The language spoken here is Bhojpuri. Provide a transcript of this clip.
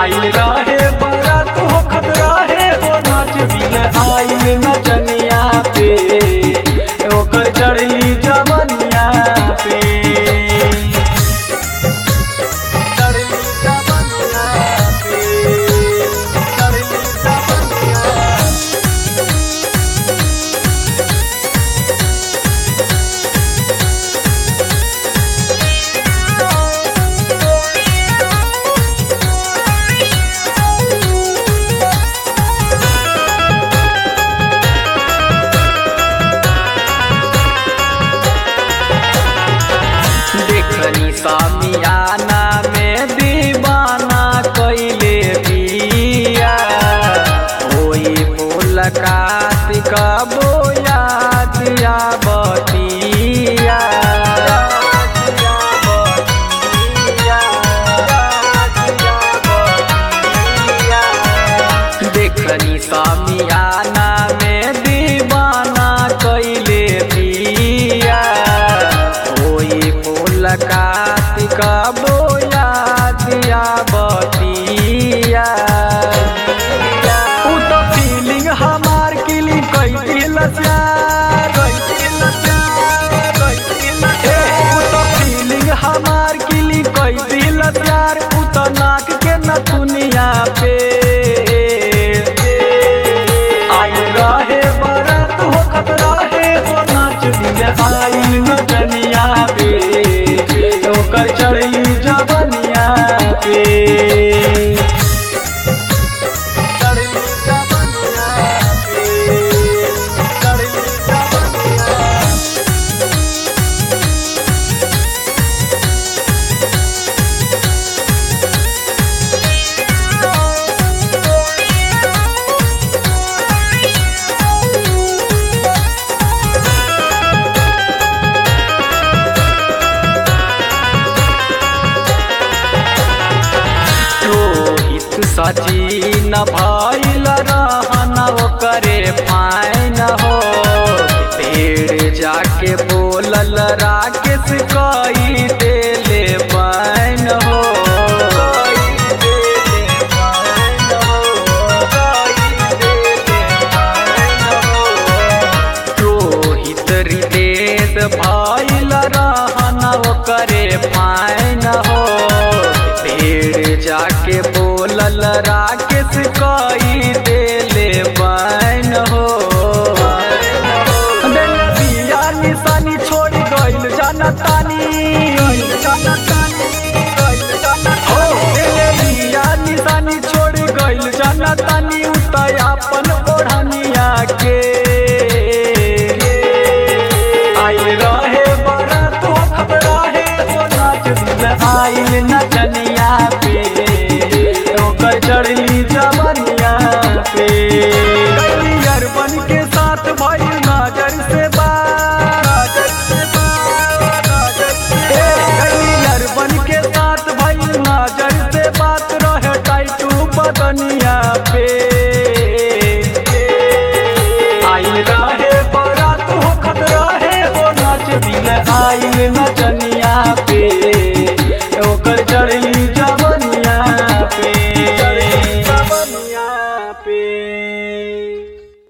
आइल रहे बारात होखत रहे हो नाच बिन आइल नचनिया पे ओकर चढ़ली जवनिया पे चढ़ली जवनिया पे चढ़ली जवनिया देखनी सामियाना में दीवाना कैले बिया होई मुलाकात का बोया दिया बतिया देखनी सामियाना में दीवाना कैले बिया होई मुलाकात का बोया दिया बतिया उ तो फीलिंग हमार किली कई दिलस यार कई दिलस यार कई दिलस यार उ तो फीलिंग हमार किली कई दिलस यार उ तो नाक के नथुनिया पे आई रहे बरत हो खतरा है हो नाच दिल आई नचनिया पे ओकर चढ़ी जवनिया पे चढ़ी जवनिया पे चढ़ी जवनिया रोहित सचिन भइल रहन ओकरे फाइन हो पेड़ जाके बोलल राकेश कई देले बैन हो रोहित रितेश भइल रहन ओकरे फाइन हो पेड़ जाके बोलल राकेश कई देले बैन हो दिल बिया निशानी छोड़ गइल जनतानी हो दिल बिया निशानी छोड़ गइल जनतानी उतय अपन ओढ़निया के आइल रहे बरात हो खबरा है वो नाच दिल आइल नचनिया पे ओकर चढ़ली